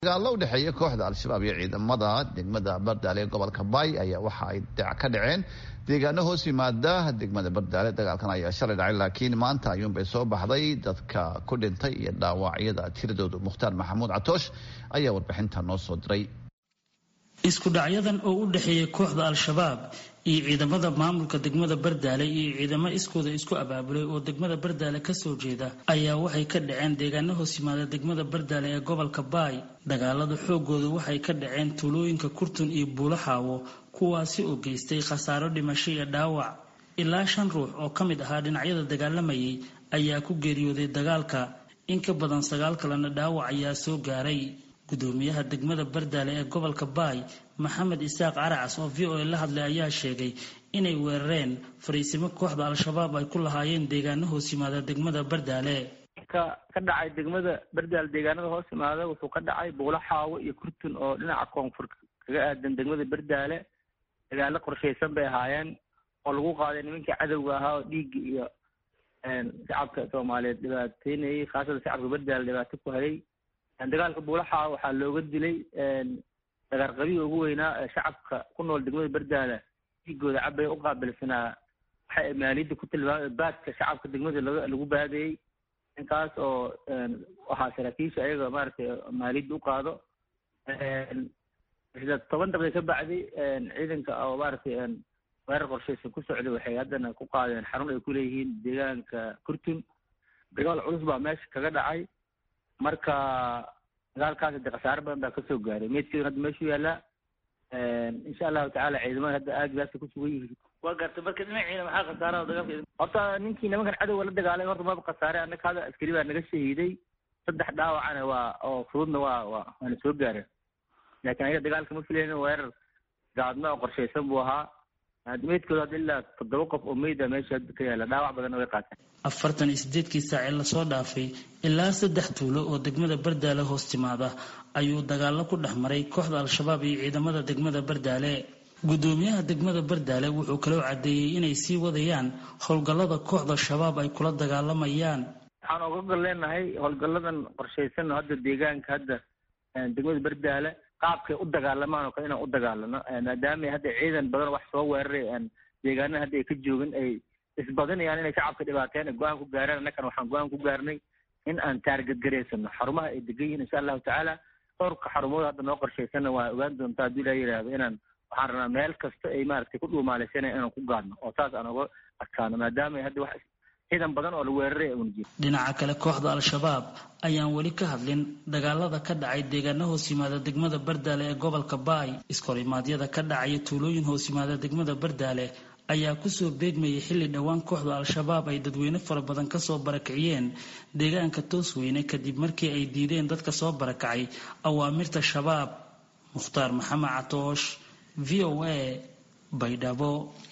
dagaalo u dhexeeya kooxda al-shabaab iyo ciidamada degmada bardaale ee gobolka baay ayaa waxa ay ka dhaceen deegaano hoos yimaada degmada bardaale dagaalkan ayaa shalay dhacay laakiin maanta ayuunbay soo baxday dadka ku dhintay iyo dhaawacyada tiradoodu mukhtaar maxamuud catoosh ayaa warbixinta noo soo diray isku dhacyadan oo u dhexeeya kooxda al-shabaab iyo ciidamada maamulka degmada bardaale iyo ciidamo iskooda isku abaabulay oo degmada bardaale kasoo jeeda ayaa waxay ka dhaceen deegaano hoos yimaada degmada bardaale ee gobolka baay dagaalada xoogooda waxay ka dhaceen tuulooyinka kurtun iyo buulaxaawo kuwaasi oo geystay khasaaro dhimasho iyo dhaawac ilaa shan ruux oo ka mid ahaa dhinacyada dagaalamayay ayaa ku geeriyooday dagaalka in ka badan sagaal kalena dhaawac ayaa soo gaaray gudoomiyaha degmada bardaale ee gobolka baay maxamed isaaq caracas oo v o a la hadlay ayaa sheegay inay weerareen fariisimo kooxda al-shabaab ay ku lahaayeen deegaano hoos yimaada degmada bardaale ka ka dhacay degmada bardaale deegaanada hoos yimaada wuxuu ka dhacay buulaxaawo iyo kurtun oo dhinaca koonfur kaga aadan degmada bardaale dagaalo qorshaysan bay ahaayeen oo lagu qaaday nimankii cadowga ahaa oo dhiigga iyo shacabka soomaaliyeed dhibaateynayay khaasatan shacabka bardaale dhibaato ku hayay dagaalka buulaxa waxaa looga dilay dagaarqabiga ugu weynaa ee shacabka ku nool degmada bardaale dhiigooda cabay u qaabilsanaa waxay maaliyadda ku tilmaamay baadka shacabka degmada laga lagu baadayey ninkaas oo waxaa saraakiisha ayaga maaragtay maaliyadda u qaado isla toban daqiiqa ka bacdi ciidanka oo maaragtay weerar qorshaysan ku socday waxay haddana ku qaadeen xarun ay ku leeyihiin deegaanka kurtun dagaal culus baa meesha kaga dhacay marka dagaalkaas de khasaare badan baa kasoo gaaray meydkeeduna hadda meeshuu yaallaa insha allahu tacala ciidamada hadda aaggaasa ku sugan yihiin waa gartay marka dhinaciina maxaa khasaaraha dagaalka horta ninkii nimankan cadowga la dagaalay horta maba khasaare annaka hadda askari baa naga shahiiday saddex dhaawacana waa oo fududna waa waa waana soo gaareen laakiin ayaga dagaalka ma filaynin weerar gaadma oo qorshaysan buu ahaa meydkooda hadda ilaa toddoba qof oo meyda meesha hadda ka yaalla dhaawac badanna way qaateen afartan iyo sideedkii saac ee lasoo dhaafay ilaa saddex tuulo oo degmada bardaale hoos timaada ayuu dagaalo ku dhex maray kooxda al-shabaab iyo ciidamada degmada bardaale gudoomiyaha degmada bardaale wuxuu kaloo caddeeyey inay sii wadayaan howlgallada kooxda shabaab ay kula dagaalamayaan waxaan oga gol leenahay howlgalladan qorshaysan hadda deegaanka hadda degmada bardaale qaabkay u dagaalamaan oo kale inaan u dagaalano maadaama hadda ciidan badan wax soo weeraray deegaanada hadda ay ka joogin ay isbadinayaan inay shacabka dhibaateen ay go-aan ku gaaraan annakan waxaan go-aan ku gaarnay in aan taargadgaraysano xarumaha ay degan yihiin insha allahu tacaala dhowrka xarumooda hadda noo qorshaysanna waa ogaan doontaa haddii ilaa yidhaahdo inaan waxaan rabnaa meel kasta ay maaragtay ku dhuumaalaysanaya inaan ku gaadno oo saas aan oga adkaano maadaama hadda wax ciidan badan oo la weeraray una jiro dhinaca kale kooxda al-shabaab ayaan weli ka hadlin dagaalada ka dhacay deegaano hoos yimaada degmada bardaale ee gobolka baay iskorimaadyada ka dhacaya tuulooyin hoos yimaada degmada bardaale ayaa kusoo beegmayay xilli dhowaan kooxda al-shabaab ay dadweyne fara badan kasoo barakiciyeen deegaanka toosweyne kadib markii ay diideen dadka soo barakacay awaamirta shabaab mukhtaar maxamed catoosh v o a baydhabo